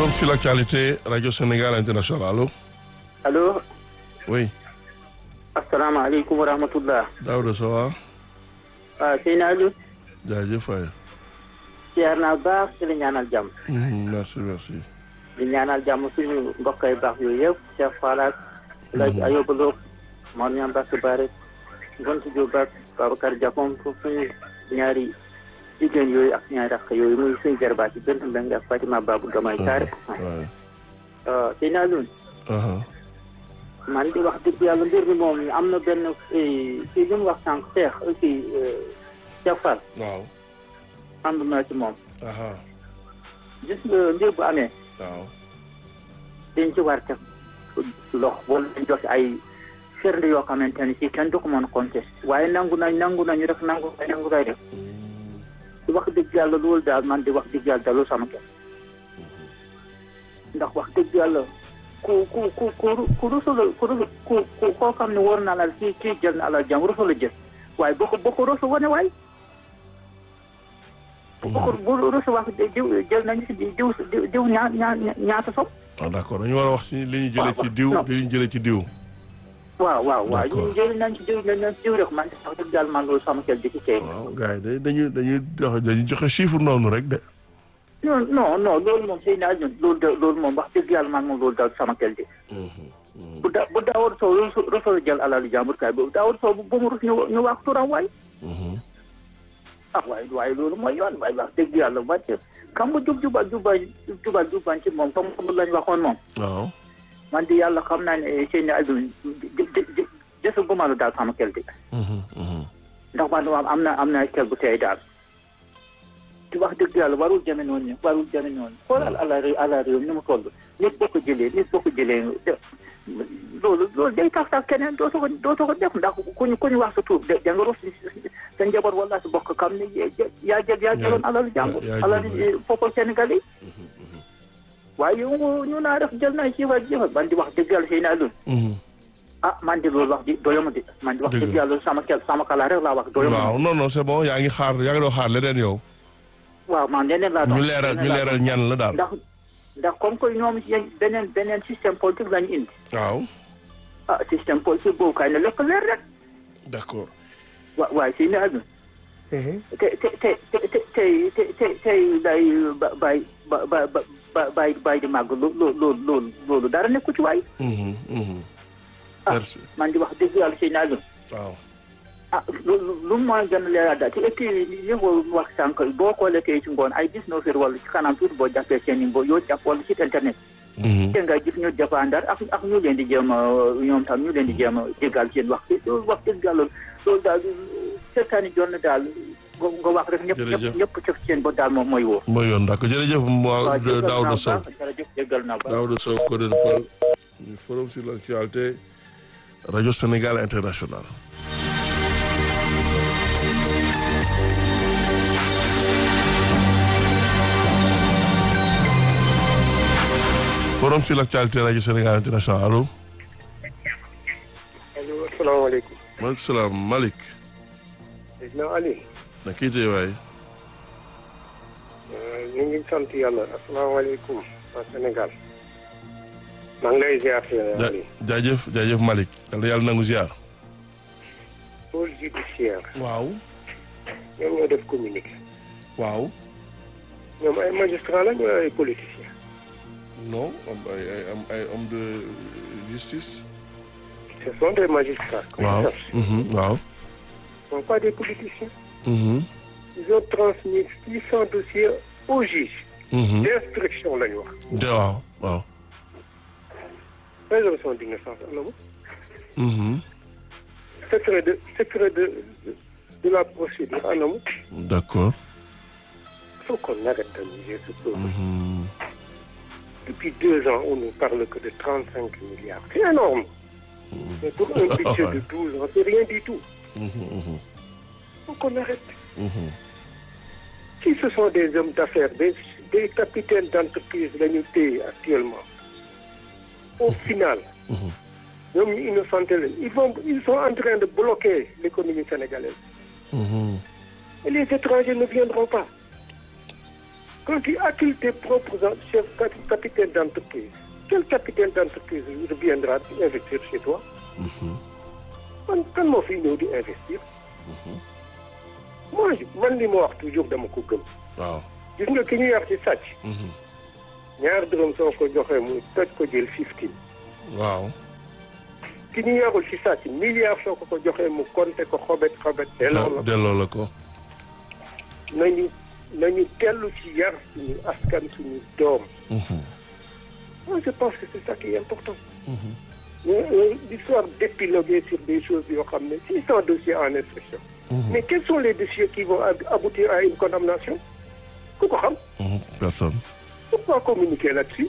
Forum sur l'actualité, Radio Sénégal International. Allô allo Oui. asalaamaaleykum wa rahmatullah Daouda Sowa. waaw Seyna Aliou jaajëf waay. siyaar naa baax ci la ñaanal jàmm Mhm, Merci, merci. di ñaanal jàmm suñu mbokk yu baax yooyu yëpp Cheikh Falat Laji Ayoba Lo Mor Ñam Bass Bare Gontu Diop ak Babacar Diakom pour suñu ñaari jigéen yooyu ak ñaari rakk yooyu muy suñu jarbaat yi Bent Mbengue ak Fatima Babou Gamay Kaare waay. waaw Seyna Aliou Aha. man di wax dëgg yàlla mbir mi moom am na benn kii li mu wax sànq Cheikh kii Cheikh Fall Waaw. ànd naa ci moom Aha. gis nga mbir bu amee Waaw. dañ ci war teg lox wala dañ jox ay firnde yoo xamante ne si kenn du ko mën a compter waaye nangu nañ nangu nañu rek nangu nañ nangu nañ rek Mm, di wax dëgg yàlla loolu daal man di wax dëgg yàlla dalul sama kenn ndax wax dëgg yàlla ku ku ku ku ku rusula ku rusu ku ku koo xam ne war na alal kii kii jël na alal jàng rusula jël waaye boo ko boo ko rusu wane waay boo ko bu rusu wax diw jël nañu si diw diw diw ñaa ñaa ñaata sob Ah, d'accord dañu war a wax ci li ñu jëlee ci diw non. li ñu jëlee ci diw. waaw waaw waaw D'accord. ñu jël nañ ci diw nañ nañ ci diw rek man wax dëgg yàlla man loolu sama xel di ci tey waaw gars yi day dañuy dañuy joxe dañuy joxe chiffre noonu rek de. non non non loolu moom sëy naa ñun loolu de loolu moom wax dëgg yàlla man moom loolu daal sama xel di bu da bu daawar sow rusu rusul jël alalu jàmbur kaay boobu daawar sow bu mu rus ñu ñu wax turam waay Mhm. ah waaye waaye loolu mooy yoon waaye wax dëgg yàlla wàcc xam nga jub jubal jubal jubal jubal ci moom comme comme lañ waxoon moom waaw. man di yàlla xam naa ne sëy naa ñun jësu bu ma la daal sama xel di Mhm, mhm. ndax man moom am na am na xel bu tey daal di wax dëgg yàlla warul jëme noonu warul jëme noonu xoolal ala réew ala réew ni mu toll nit boo ko jëlee nit boo ko jëlee de loolu loolu day tax sax keneen doo soo ko doo soo ko def ndax ku ñu ku ñu wax sa tuub de da nga rus sa njaboot wala sa bokk xam ne yaa jël yaa jëloon alalu jàmbur yaa jël, alalu peuple sénégalais waaye yow ñu naa def jël naa jiifal jiifal man di wax dëgg yàlla sëy naa loolu Mhm. ah man di loolu wax di doyama di man di wax Dëgg dëgg la. yàlla sama kel sama kala rek laa wax doyama waaw non non c'est bon yaa ngi xaar yaa ngi doon xaar leneen yow. waaw man leneen laa doon ñu leeral ñu leneen laa leeral doon. ñan la daal. ndax ndax comme que ñoom yéen beneen beneen système politique lañu indi waaw. ah système politique boobu kay na lekk leer rek d'accord. wa waaye si ne aduna te te te te te tey te te tey day ba bay ba ba ba ba bay bay di màgg loo loo loolu loolu loolu dara nekku ci waay Mhm, mhm. ah merci. man di wax dëgg yàlla si ne aduna waaw. ah lu lu mu mën a gën a leeral daal te et puis li nga wax sànq boo ko lekkee ci ngoon ay dix-neuf heures wala ci kanam tuuti boo jàppee seen i mbo yoo jàpp wala ci internet Mhm. te nga gis ñu dépendar ak ak ñu leen di jéem a ñoom tam ñu leen di jéem a jégal seen wax loolu wax dëgg yàlla loolu daal seetaani joon na daal nga nga wax rek ñëpp Jërëjëf. ñëpp ñëpp cëf seen ba daal moom mooy woo mooy yoon d'accord jërëjëf moi jégal naa Daouda Sow. baax jërëjëf jégal naa baax Daouda Sow coordinateur du Forum sur l'actualité Radio Sénégal International. Forum sur l'actualité Radio Sénégal International allo. allo asalaamaaleykum. maaleykum salaam Malick. Seydina Ali. na kii tey waay. ñu ngi sant yàlla asalaamaaleykum waa Sénégal. maa ngi lay ziar Seydina ja Ali. jaajëf jaajëf Malick. yal na yàlla nangu ziar. pôle judiciaire. waaw. ñoom ñoo def communiqué. waaw. ñoom ay magistrat la ñu ay politiciens. non am ay ay am ay homme de justice. ce sont des magistrats. comme waaw. ça. mhm, waaw. ce ne sont pas des politiciens. mhm, ils ont transmis 600 dossiers au juge. mhm. d'instruction la ñu wax. de waaw waaw. présomption d'innocence am na mu. mhm. secret de secret de de, de la procédure am na mu. d'accord. il faut qu'on arrête d'amuser ce peuple. Mhm. Depuis deux ans, on ne parle que de 35 milliards. C'est énorme. Mais pour un budget de 12 ans, c'est rien du tout. Mhm, mhm, faut qu'on arrête. mhm. Si ce sont des hommes d'affaires, des, des capitaines d'entreprise l'unité actuellement, au final, Mhm. ñoom ñu innocenté lañ. ils, vont, ils sont en train de bloquer l'économie sénégalaise. Mhm. Et les étrangers ne viendront pas. quand tu accueilles tes propres en- chefs capi- capitaines d'entreprise quel capitaine d'entreprise reviendra investir chez toi man kan moo fi ñëw di investir moi je- man li ma wax toujours dama ko gëm waaw gis nga ki ñuy wax ci sàcc ñaar dërëm soo ko joxee mu toj ko jël fifteen waaw ki ñu yarul ci sàcc milliard soo ko ko joxee mu compter ko xobet xobet delloo la delloo la ko nañu nañu tellu ci yar suñu askan suñu doom moi je pense que c'est ça qui est important mais euh, l'histoire d'épiloguer sur des choses yoo xam ne six cents dossiers en instruction mais quels sont les dossiers qui vont ab- aboutir à une condamnation ku ko xam Mhm. personne pourquoi communiquer là-dessus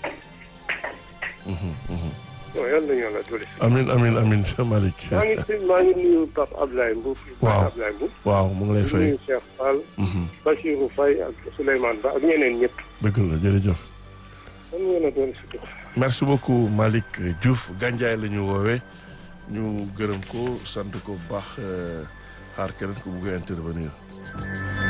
non yal nañu yàlla dolli si amin amin amin Malick maa ngi si maa ngi nuyu Pape Ablaye Mbow Waaw. Pape Ablaye Mbow waaw mu ngi lay di fay nuyu Cheikh Fall Mhm. Bachirou Faye ak Souleymane Ba ak ñeneen ñëpp dëgg la jërëjëf man ngeen a doon si merci beaucoup Malick Diouf Gandiaye la ñu woowee ñu gërëm ko sant ko bu baax euh, xaar keneen ko bugg a intervenir